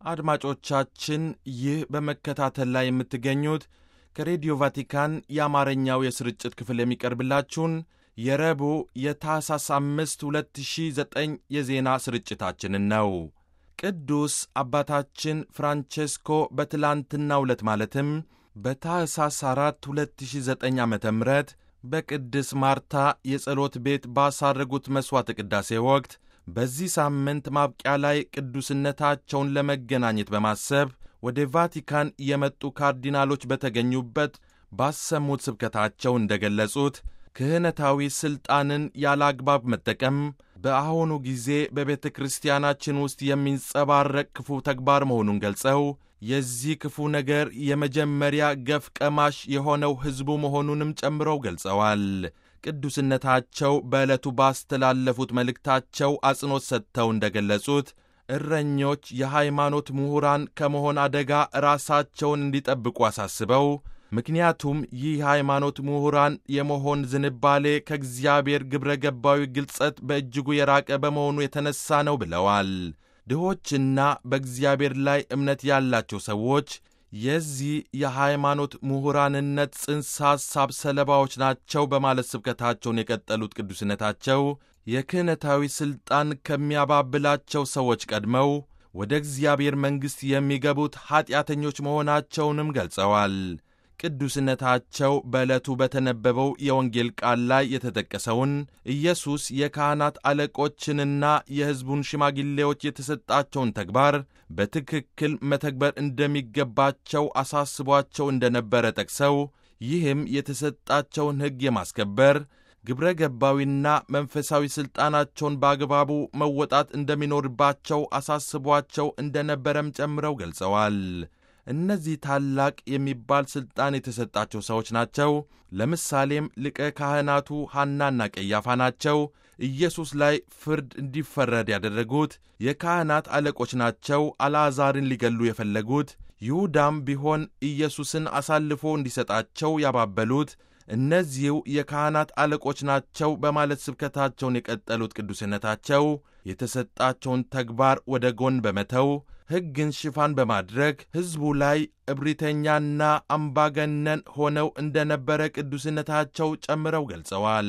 አድማጮቻችን ይህ በመከታተል ላይ የምትገኙት ከሬዲዮ ቫቲካን የአማርኛው የስርጭት ክፍል የሚቀርብላችሁን የረቡዕ የታህሳስ አምስት 2009 የዜና ስርጭታችንን ነው። ቅዱስ አባታችን ፍራንቼስኮ በትላንትናው ዕለት ማለትም በታህሳስ 4 2009 ዓ ም በቅድስ ማርታ የጸሎት ቤት ባሳረጉት መሥዋዕተ ቅዳሴ ወቅት በዚህ ሳምንት ማብቂያ ላይ ቅዱስነታቸውን ለመገናኘት በማሰብ ወደ ቫቲካን የመጡ ካርዲናሎች በተገኙበት ባሰሙት ስብከታቸው እንደገለጹት ክህነታዊ ሥልጣንን ያለ አግባብ መጠቀም በአሁኑ ጊዜ በቤተ ክርስቲያናችን ውስጥ የሚንጸባረቅ ክፉ ተግባር መሆኑን ገልጸው የዚህ ክፉ ነገር የመጀመሪያ ገፍ ቀማሽ የሆነው ሕዝቡ መሆኑንም ጨምረው ገልጸዋል። ቅዱስነታቸው በዕለቱ ባስተላለፉት መልእክታቸው አጽንዖት ሰጥተው እንደገለጹት እረኞች የሃይማኖት ምሁራን ከመሆን አደጋ ራሳቸውን እንዲጠብቁ አሳስበው ምክንያቱም ይህ ሃይማኖት ምሁራን የመሆን ዝንባሌ ከእግዚአብሔር ግብረ ገባዊ ግልጸት በእጅጉ የራቀ በመሆኑ የተነሳ ነው ብለዋል። ድሆችና በእግዚአብሔር ላይ እምነት ያላቸው ሰዎች የዚህ የሃይማኖት ምሁራንነት ጽንሰ ሐሳብ ሰለባዎች ናቸው በማለት ስብከታቸውን የቀጠሉት ቅዱስነታቸው የክህነታዊ ሥልጣን ከሚያባብላቸው ሰዎች ቀድመው ወደ እግዚአብሔር መንግሥት የሚገቡት ኀጢአተኞች መሆናቸውንም ገልጸዋል። ቅዱስነታቸው በዕለቱ በተነበበው የወንጌል ቃል ላይ የተጠቀሰውን ኢየሱስ የካህናት አለቆችንና የሕዝቡን ሽማግሌዎች የተሰጣቸውን ተግባር በትክክል መተግበር እንደሚገባቸው አሳስቧቸው እንደነበረ ጠቅሰው ይህም የተሰጣቸውን ሕግ የማስከበር ግብረ ገባዊና መንፈሳዊ ሥልጣናቸውን በአግባቡ መወጣት እንደሚኖርባቸው አሳስቧቸው እንደነበረም ጨምረው ገልጸዋል። እነዚህ ታላቅ የሚባል ሥልጣን የተሰጣቸው ሰዎች ናቸው። ለምሳሌም ሊቀ ካህናቱ ሐናና ቀያፋ ናቸው። ኢየሱስ ላይ ፍርድ እንዲፈረድ ያደረጉት የካህናት አለቆች ናቸው። አልዓዛርን ሊገሉ የፈለጉት ይሁዳም ቢሆን ኢየሱስን አሳልፎ እንዲሰጣቸው ያባበሉት እነዚሁ የካህናት አለቆች ናቸው በማለት ስብከታቸውን የቀጠሉት ቅዱስነታቸው የተሰጣቸውን ተግባር ወደ ጎን በመተው ሕግን ሽፋን በማድረግ ሕዝቡ ላይ እብሪተኛና አምባገነን ሆነው እንደነበረ ቅዱስነታቸው ጨምረው ገልጸዋል።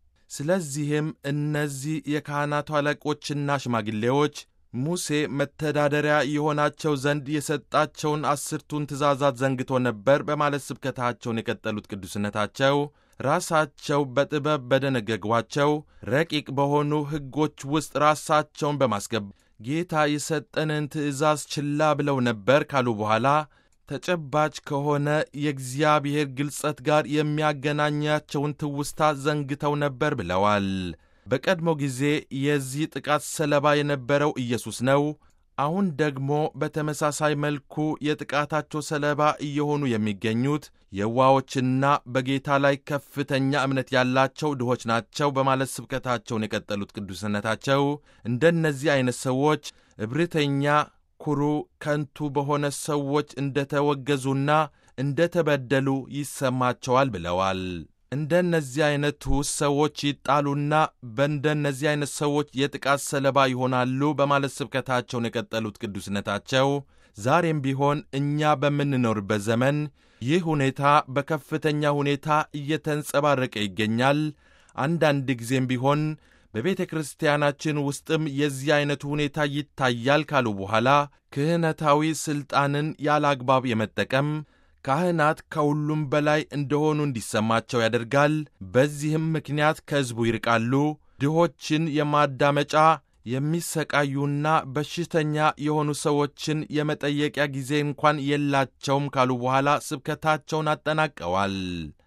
ስለዚህም እነዚህ የካህናቱ አለቆችና ሽማግሌዎች ሙሴ መተዳደሪያ የሆናቸው ዘንድ የሰጣቸውን አስርቱን ትእዛዛት ዘንግቶ ነበር በማለት ስብከታቸውን የቀጠሉት ቅዱስነታቸው ራሳቸው በጥበብ በደነገጓቸው ረቂቅ በሆኑ ሕጎች ውስጥ ራሳቸውን በማስገባት ጌታ የሰጠንን ትእዛዝ ችላ ብለው ነበር ካሉ በኋላ ተጨባጭ ከሆነ የእግዚአብሔር ግልጸት ጋር የሚያገናኛቸውን ትውስታ ዘንግተው ነበር ብለዋል። በቀድሞ ጊዜ የዚህ ጥቃት ሰለባ የነበረው ኢየሱስ ነው። አሁን ደግሞ በተመሳሳይ መልኩ የጥቃታቸው ሰለባ እየሆኑ የሚገኙት የዋዎችና በጌታ ላይ ከፍተኛ እምነት ያላቸው ድሆች ናቸው በማለት ስብከታቸውን የቀጠሉት ቅዱስነታቸው እንደነዚህ አይነት ሰዎች እብሪተኛ፣ ኩሩ፣ ከንቱ በሆነ ሰዎች እንደተወገዙና እንደተበደሉ ይሰማቸዋል ብለዋል። እንደነዚህ አይነቱ ሰዎች ይጣሉና በእንደነዚህ አይነት ሰዎች የጥቃት ሰለባ ይሆናሉ በማለት ስብከታቸውን የቀጠሉት ቅዱስነታቸው ዛሬም ቢሆን እኛ በምንኖርበት ዘመን ይህ ሁኔታ በከፍተኛ ሁኔታ እየተንጸባረቀ ይገኛል። አንዳንድ ጊዜም ቢሆን በቤተ ክርስቲያናችን ውስጥም የዚህ አይነቱ ሁኔታ ይታያል ካሉ በኋላ ክህነታዊ ሥልጣንን ያለ አግባብ የመጠቀም ካህናት ከሁሉም በላይ እንደሆኑ እንዲሰማቸው ያደርጋል። በዚህም ምክንያት ከሕዝቡ ይርቃሉ። ድሆችን የማዳመጫ የሚሰቃዩና በሽተኛ የሆኑ ሰዎችን የመጠየቂያ ጊዜ እንኳን የላቸውም ካሉ በኋላ ስብከታቸውን አጠናቀዋል።